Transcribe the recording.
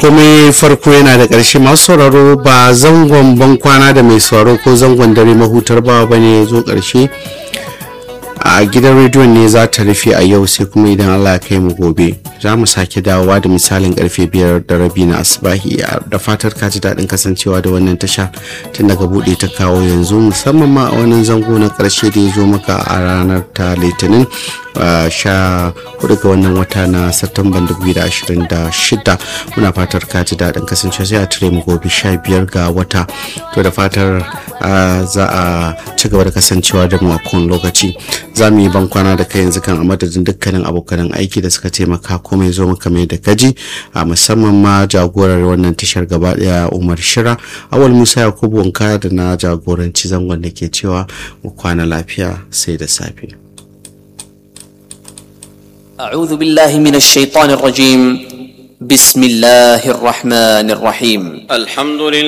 komai farko yana da ƙarshe masu sauraro ba zangon ban kwana da mai sauraro ko zangon dare mahutar bawa bane ya zo ƙarshe a gidan rediyon ne za ta rufe a yau sai kuma idan allah ya kai mu gobe za mu sake dawowa da misalin karfe biyar da rabi na asibahi da fatar ka ji daɗin kasancewa da wannan tasha tun daga buɗe ta kawo yanzu musamman ma a wannan zango na ƙarshe da ya zo maka a ranar ta litinin sha hudu ga wannan wata na satumban 2026 muna fatar ka ji daɗin kasancewa sai a tire mu gobe sha biyar ga wata to da fatar za a ci gaba da kasancewa da mu a kowane lokaci za mu yi ban kwana da kai yanzu kan a madadin dukkanin abokanan aiki da suka taimaka komai zo maka mai da gaji a musamman ma jagorar wannan tashar gaba daya umar shira awal musa yakubu wanka da na jagoranci zangon da ke cewa mu kwana lafiya sai da safe أعوذ بالله من الشيطان الرجيم بسم الله الرحمن الرحيم الحمد لله